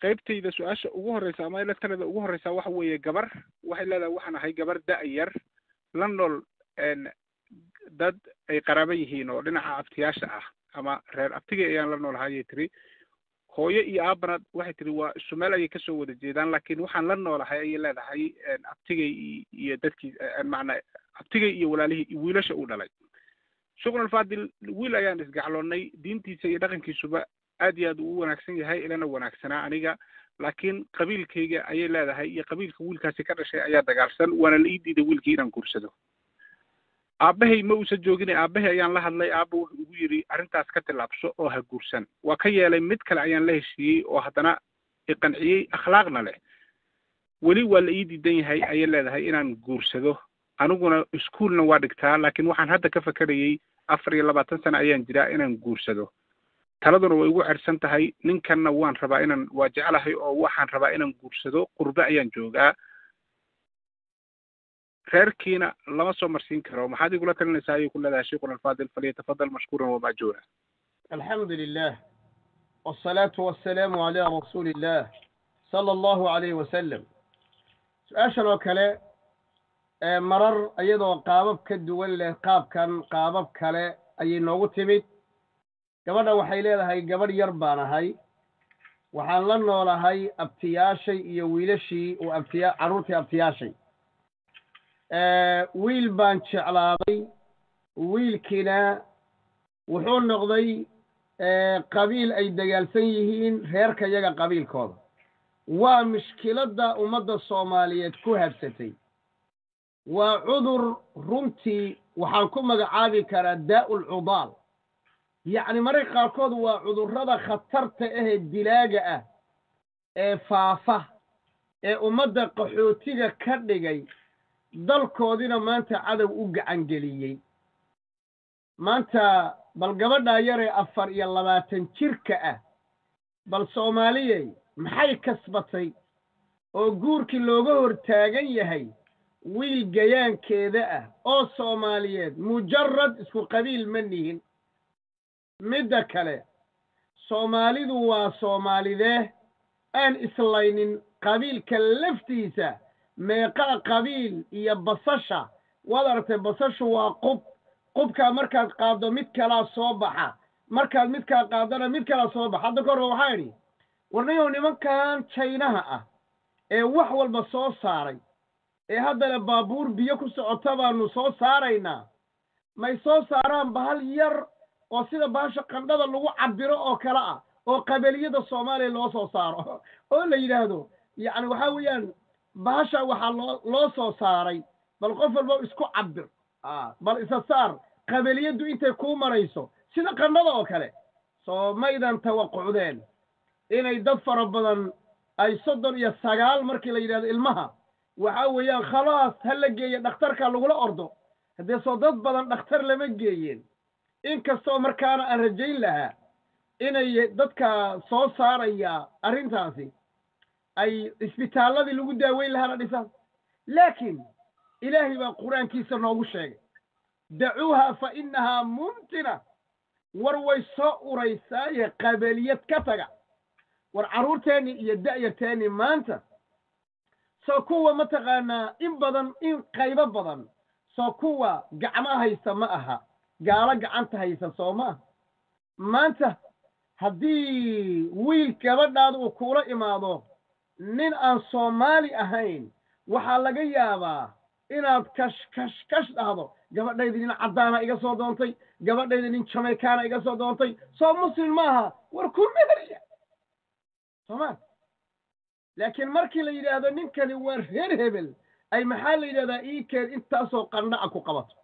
qaybtayda su-aasha ugu horreysa ama electrada ugu horreysa waxa weeye gabar waxay leedahay waxaan ahay gabar da-yar la nool dad ay qaraabo yihiin oo dhinaca abtiyaasha ah ama reer abtigay ayaan la noolahay ayay tiri hooyo iyo aabana waxay tiri waa isu meel ayay kasoo wada jeedaan laakiin waxaan la noolahay ayay leedahay abtigay iyo dadkii macnaa abtigay iyo walaalihii wiilasha uu dhalay shuqlan fadil wiil ayaan isgacloonnay diintiisa iyo dhaqankiisuba aad iyo aad uu u wanaagsan yahay ilana wanaagsanaa aniga laakiin qabiilkayga ayay leedahay iyo qabiilka wiilkaasi ka dhashay ayaa dagaalsan waana la ii diiday wiilkii inaan guursado aabbahay ma uusan joogine aabbahay ayaan la hadlay aabba wuxuu igu yidhi arrintaas ka tillaabso oo ha guursan waa ka yeelay mid kale ayaan la heshiiyey oo haddana iqanciyey akhlaaqna leh weli waa la ii diidan yahay ayay leedahay inaan guursado aniguna iskuolna waa dhigtaa laakiin waxaan hadda ka fakerayey afar iyo labaatan sano ayaan jiraa inaan guursado taladuna way igu cersan tahay ninkanna waan rabaa inaan waa jeclahay oo waxaan rabaa inaan guursado qurbe ayaan joogaa reerkiina lama soo marsiin karo maxaad igula talinaysaa ayay ku leedahay sheikhuna alfaadil falyatafadal mashkuuran wamaajuura alxamdu lilah wsalaatu wasalaamu calaa rasuuli illah sala allahu alayh wasalam su-aashan oo kale marar iyadoo qaabab ka duwan leh qaabkan qaabab kale ayay noogu timid gabadha waxay leedahay gabadh yar baan ahay waxaan la noolahay abtiyaashay iyo wiilashii oo abtiya carruurtii abtiyaashay wiil baan jeclaaday wiilkiina wuxuu noqday qabiil ay dagaalsan yihiin reerka yaga qabiilkooda waa mushkiladda ummadda soomaaliyeed ku habsatay waa cudur runtii waxaan ku magacaabi karaa daa'ul cudaal yacni mararka qaarkood waa cudurrada khatarta ahee dilaaga ah ee faafa ee ummadda qaxootiga ka dhigay dalkoodina maanta cadow u gacangeliyey maanta bal gabadhaa yaree afar iyo labaatan jirka ah bal soomaaliyey maxay kasbatay oo guurkii looga hor taagan yahay wiil gayaankeeda ah oo soomaaliyeed mujarad isku qabiil ma nihin midda kale soomaalidu waa soomaalidee aan islaynin qabiilka laftiisa meeqaa qabiil iyo basasha waad aragtay basashu waa qub qubkaa markaad qaaddo mid kalaa soo baxa markaad midkaa qaaddana mid kalaa soo baxa hadda kahorba waxaa idhi warnayow nimankan jaynaha ah ee wax walba soo saaray ee haddana baabuur biyo ku socota baanu soo saaraynaa may soo saaraan bahal yar oo sida bahasha qandhada lagu cabiro oo kale ah oo qabaliyada soomaaliya loo soo saaro oo la yidhaahdo yacni waxaa weeyaan bahasha waxaa loo loo soo saaray bal qof walba isku cabir bal isa saar qabiliyaddu intay kuu marayso sida qandhada oo kale soo maydan tawaqucdeen inay dad fara badan ay soddon iyo sagaal markii la yidhahdo ilmaha waxa weeyaan khalaas ha la geeya dhakhtarka lagula ordo haddee soo dad badan dhakhtar lama geeyeen inkastoo markaana aan rajayn lahaa inay dadka soo saaraya arrintaasi ay isbitaalladii lagu daaweyn lahaana dhisaan laakiin ilaahay baa qur-aankiisa noogu sheegay dacuuha fa innahaa mumtina war way soo uraysaaye qabiliyad ka taga war carruurteenni iyo da'yarteenni maanta soo kuwa mataqaanaa in badan in qaybo badan soo kuwa gacmo haysta ma aha gaalo gacanta haysa soo ma aha maanta haddii wiil gabadhaada uu kuula imaado nin aan soomaali ahayn waxaa laga yaabaa inaad kash kash kash dhahdo gabadhayda nin caddaana iga soo doontay gabadhayda nin jamaykaana iga soo doontay soo muslim maaha war ku meheriya soomaa laakiin markii la yidhaahdo ninkani waa reer hebel ay maxaa la yidhahdaa ii keen intaasoo qandhaca ku qabato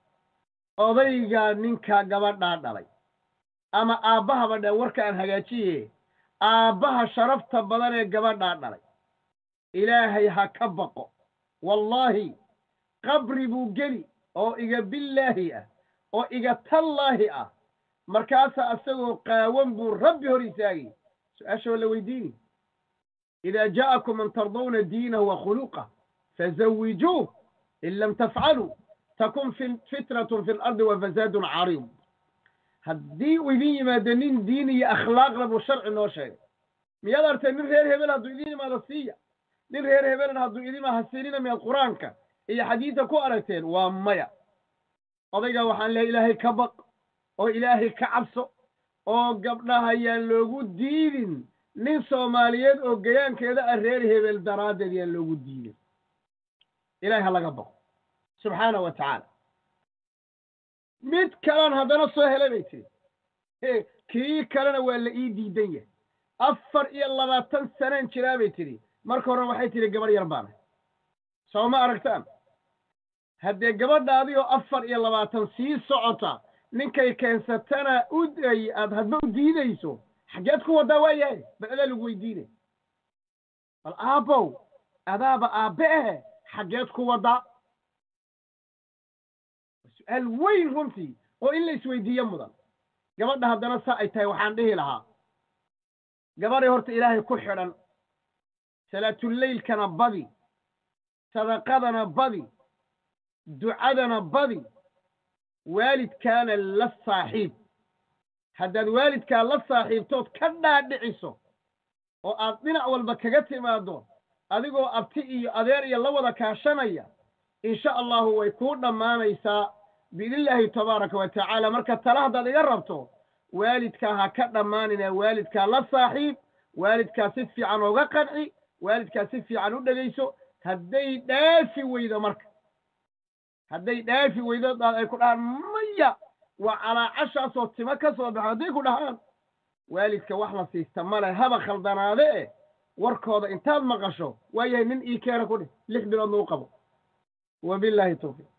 odayga ninka gabadhaa dhalay ama aabbahaba dhe warka aan hagaajiye aabbaha sharafta badan ee gabadhaa dhalay ilaahay ha ka baqo wallaahi qabri buu geli oo iga billaahi ah oo iga tallaahi ah markaasaa asagoo qaawan buu rabbi hor istaagay su-aasha waa la weydiini idaa jaa'akum man tardawna diinahu wa khuluqah fazawijuuh in lam tafcaluu takun fitnatun fi lardi wa fasaadun cariid haddii uu idin yimaado nin diin iyo akhlaaqna buu sharci noo sheegay miyaad artay nin reer hebel hadduu idiin imaado siiya nin reer hebelna hadduu idin imaa hasiinina miyaad qur-aanka iyo xadiidta ku aragteen waa maya odaygaa waxaan lehay ilaahay ka baq oo ilaahay ka cabso oo gabdhaha yaan loogu diidin nin soomaaliyeed oo gayaankeeda ah reer hebel daraaddeed yaan loogu diidin ilahay ha laga baqo subxaana wa tacaala mid kalan haddana soo helay bay tidhi kii kalena waa la ii diidan yahay afar iyo labaatan sanaan jiraa bay tidhi marka horena waxay tidhi gabadh yar baana soo ma aragtaan haddee gabadhaadii oo afar iyo labaatan sii socota ninkay keensatana u ay aad hadba u diidayso xaggeed ku waddaa waa yahay bal adaa lagu weydiinay bal aabbow adaaba aabbe ahe xaggeed ku waddaa su-aal weyn runtii oo in la isweydiiyo mudan gabadha haddana saa ay tahay waxaan dhihi lahaa gabadhay horta ilaahay ku xidhan salaatuleylkana badi sadaqadana badi ducadana badi waalidkaana la saaxiib haddaad waalidkaa la saaxiibtood ka dhaadhiciso oo aad dhinac walba kaga timaaddo adigoo abti iyo adeer iyo la wada kaashanaya insha allahu way kuu dhammaanaysaa biidnillaahi tabaaraka wa tacaala marka tala haddaad iga rabto waalidkaa ha ka dhammaanina waalidkaa la saaxiib waalidkaa si fiican ooga qanci waalidkaa si fiican u dhegayso hadday dhaafi weydo marka hadday dhaafi weydo ay ku dhahaan maya waa calaacashaasoo timo ka soo baxo hadday ku dhahaan waalidka wax la siista male haba khaldanaade e warkooda intaad maqasho waayahay nin ii keena ku dhih lix biloodna u qabo wabilaahi tawfiiq